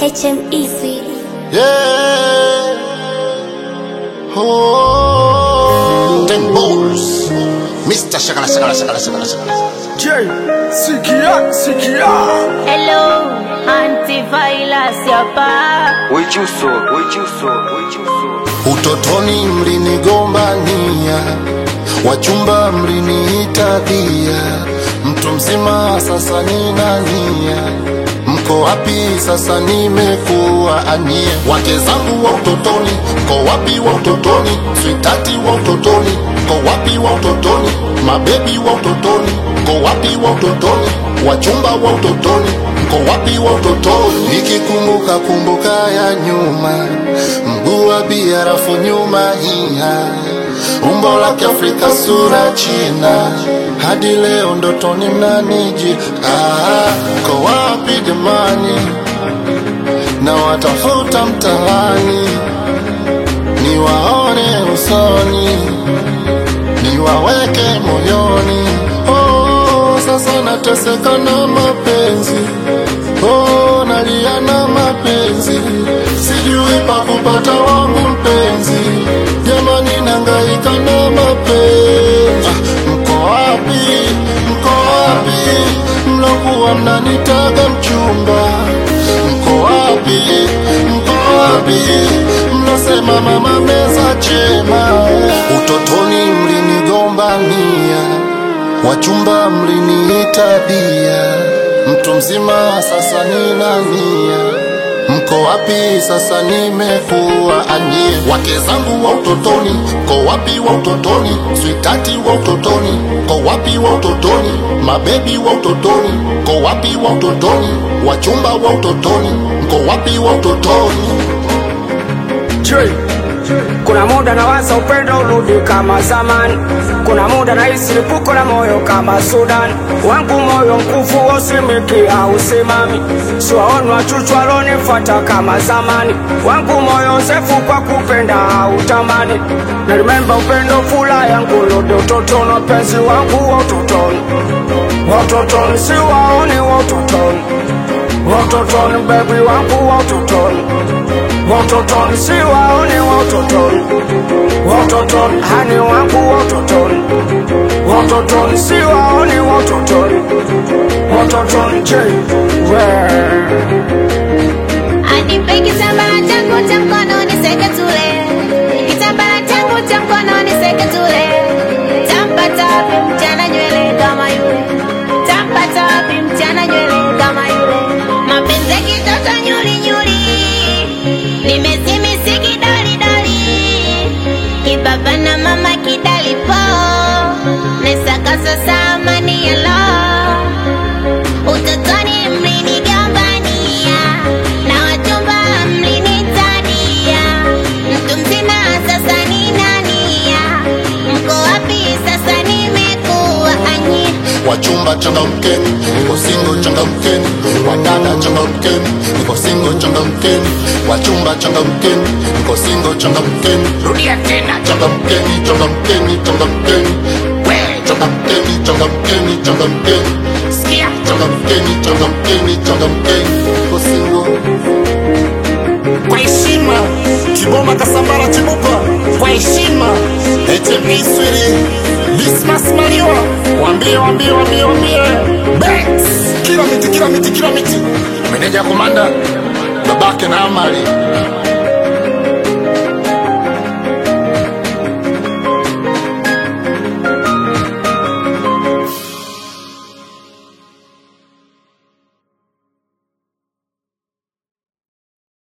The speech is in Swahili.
HME Sweden. Yeah. Oh. Ten balls. Mr. Shakala Shakala Shakala Shakala Shakala. J, sikia, sikia. Hello, antivirus hapa. Wejuso, wejuso, wejuso. Utotoni mlinigombania, wachumba mliniita bia, mtu mzima sasa nina nia. Mko wapi sasa? Nimekuwa anie, wake zangu wa utotoni, mko wapi wa utotoni? Switati wa utotoni, mko wapi wa utotoni? Mabebi wa utotoni, mko wapi wa utotoni? Wachumba wa utotoni, mko wapi wa utotoni? Nikikumbuka kumbuka ya nyuma, mguu wa bia rafu nyuma hiha, umbo la Kiafrika sura China, hadi leo ndotoni mnaniji. Ah, mko wapi jamani? na watafuta mtaani, niwaone usoni, niwaweke moyoni. Oh, sasa nateseka na mapenzi, oh, nalia na mapenzi, sijui pa kupata wangu mpenzi, jamani, nangaika na mapenzi. Ah, mko wapi? Mko wapi? mlokuwa mnanitaga mchumba mko wapi? Mko wapi? Mnasema mama meza chema. Utotoni mlinigombania, wachumba mliniita bia, mtu mzima sasa nina nia. Mko wapi sasa? Nimekuwa anie, wake zangu wa utotoni, mko wapi wa utotoni? Switati wa utotoni, mko wapi wa utotoni? Mabebi wa utotoni, mko wapi wa utotoni? Wachumba wa utotoni, mko wapi wa utotoni? J, kuna muda nawaza upendo urudi kama zamani, kuna muda nahisi lipuko la moyo kama Sudan, wangu moyo mkufu usimiki au simami, siwaoni wachuchu walonifuata kama zamani, wangu moyo msefu kwa kupenda au tamani, na remember upendo fula yangu rudi utotoni, wapenzi wangu wa utotoni, wa utotoni siwaoni wa utotoni, wa utotoni bebi wangu wa utotoni Wototoni si waone wototoni Wototoni hani wangu wototoni Wototoni si waone wototoni Wototoni je Anipe kitambaa changu cha mkononi seketule. Kitambaa changu cha mkononi seketule. Tampata wapi mchana nywele kama yule? Tampata wapi mchana nywele kama yule? Mapenzi ya kitoto nyuli nyuli. Nimezimisi kidoli doli. Kibaba na mama kidali po. Nesakasa samani ya lo. Utotoni mlinigambania na wachumba mlinitadia, mtu mzima sasa ni nania, mko wapi sasa? Nimekuwa anyi Wachumba changamkeni, niko single changamkeni, wadada changamkeni, niko single changamkeni, wachumba changamkeni, niko single changamkeni, rudia tena changamkeni, changamkeni, changamkeni, we changamkeni, changamkeni, changamkeni, sikia changamkeni, changamkeni, changamkeni, niko single kwa heshima Kiboma Kasambara Chibupa kwa heshima HME Sweden Dismas Mariwa wambie wambie wambie wambie Bex kila miti kila miti kila miti meneja komanda babake na amali